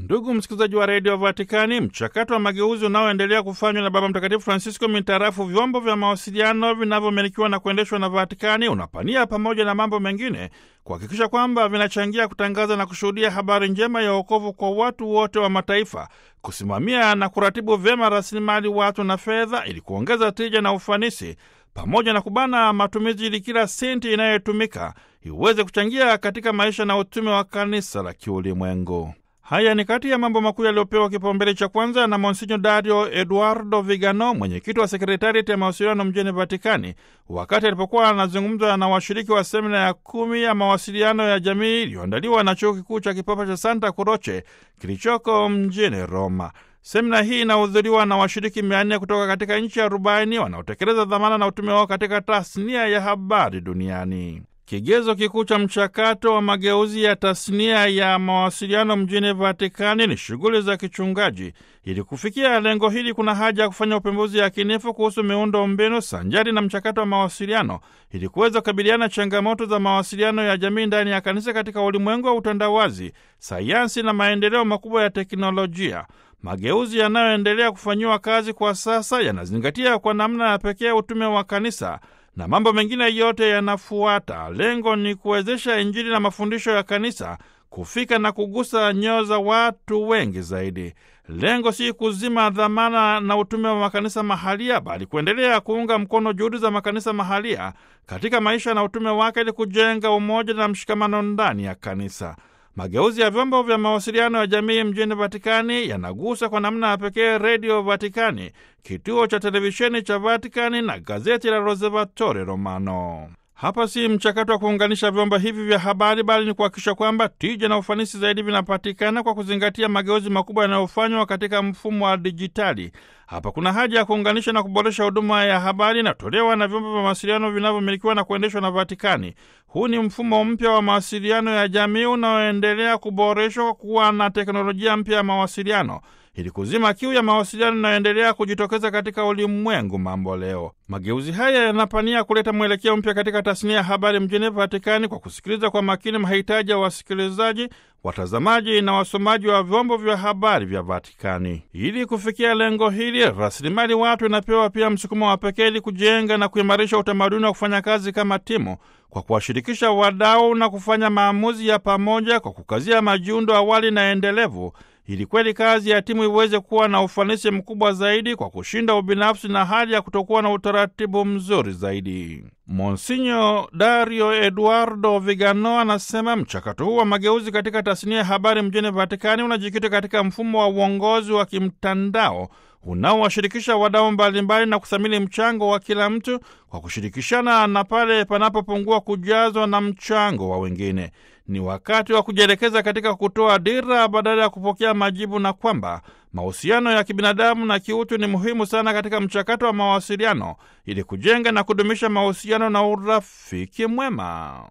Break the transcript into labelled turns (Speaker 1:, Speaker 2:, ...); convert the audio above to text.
Speaker 1: Ndugu msikilizaji wa redio Vatikani, mchakato wa mageuzi unaoendelea kufanywa na Baba Mtakatifu Francisco mintarafu vyombo vya mawasiliano vinavyomilikiwa na kuendeshwa na Vatikani unapania pamoja na mambo mengine kuhakikisha kwamba vinachangia kutangaza na kushuhudia habari njema ya wokovu kwa watu wote wa mataifa, kusimamia na kuratibu vyema rasilimali watu na fedha ili kuongeza tija na ufanisi, pamoja na kubana matumizi ili kila senti inayotumika iweze kuchangia katika maisha na utume wa kanisa la kiulimwengu. Haya ni kati ya mambo makuu yaliyopewa kipaumbele cha kwanza na Monsinyo Dario Eduardo Vigano, mwenyekiti wa sekretariati ya mawasiliano mjini Vatikani, wakati alipokuwa anazungumza na washiriki wa semina ya kumi ya mawasiliano ya jamii iliyoandaliwa na chuo kikuu cha kipapa cha Santa Croce kilichoko mjini Roma. Semina hii inahudhuriwa na washiriki mia nne kutoka katika nchi arobaini wanaotekeleza dhamana na utume wao katika tasnia ya habari duniani. Kigezo kikuu cha mchakato wa mageuzi ya tasnia ya mawasiliano mjini Vatikani ni shughuli za kichungaji. Ili kufikia lengo hili, kuna haja ya kufanya upembuzi yakinifu kuhusu miundo mbinu sanjari na mchakato wa mawasiliano ili kuweza kukabiliana changamoto za mawasiliano ya jamii ndani ya kanisa katika ulimwengu wa utandawazi, sayansi na maendeleo makubwa ya teknolojia. Mageuzi yanayoendelea kufanyiwa kazi kwa sasa yanazingatia kwa namna ya pekee utume wa kanisa na mambo mengine yote yanafuata. Lengo ni kuwezesha Injili na mafundisho ya kanisa kufika na kugusa nyoyo za watu wengi zaidi. Lengo si kuzima dhamana na utume wa makanisa mahalia, bali kuendelea kuunga mkono juhudi za makanisa mahalia katika maisha na utume wake, ili kujenga umoja na mshikamano ndani ya kanisa. Mageuzi ya vyombo vya mawasiliano ya jamii mjini Vatikani yanagusa kwa namna ya pekee Redio Vatikani, kituo cha televisheni cha Vatikani na gazeti la Osservatore Romano. Hapa si mchakato wa kuunganisha vyombo hivi vya habari, bali ni kuhakikisha kwamba tija na ufanisi zaidi vinapatikana kwa kuzingatia mageuzi makubwa yanayofanywa katika mfumo wa dijitali. Hapa kuna haja ya kuunganisha na kuboresha huduma ya habari inatolewa na vyombo vya mawasiliano vinavyomilikiwa na kuendeshwa na Vatikani. Huu ni mfumo mpya wa mawasiliano ya jamii unaoendelea kuboreshwa kwa kuwa na teknolojia mpya ya mawasiliano ili kuzima kiu ya mawasiliano inayoendelea kujitokeza katika ulimwengu mambo leo. Mageuzi haya yanapania kuleta mwelekeo mpya katika tasnia ya habari mjini Vatikani kwa kusikiliza kwa makini mahitaji ya wasikilizaji, watazamaji na wasomaji wa vyombo vya habari vya Vatikani. Ili kufikia lengo hili, rasilimali watu inapewa pia msukumo wa pekee ili kujenga na kuimarisha utamaduni wa kufanya kazi kama timu kwa kuwashirikisha wadau na kufanya maamuzi ya pamoja kwa kukazia majiundo awali na endelevu ili kweli kazi ya timu iweze kuwa na ufanisi mkubwa zaidi kwa kushinda ubinafsi na hali ya kutokuwa na utaratibu mzuri zaidi. Monsinyo Dario Eduardo Vigano anasema mchakato huu wa mageuzi katika tasnia ya habari mjini Vatikani unajikita katika mfumo wa uongozi wa kimtandao unaowashirikisha wadau mbalimbali na kuthamini mchango wa kila mtu kwa kushirikishana na pale panapopungua kujazwa na mchango wa wengine. Ni wakati wa kujielekeza katika kutoa dira badala ya kupokea majibu, na kwamba mahusiano ya kibinadamu na kiutu ni muhimu sana katika mchakato wa mawasiliano ili kujenga na kudumisha mahusiano na urafiki mwema.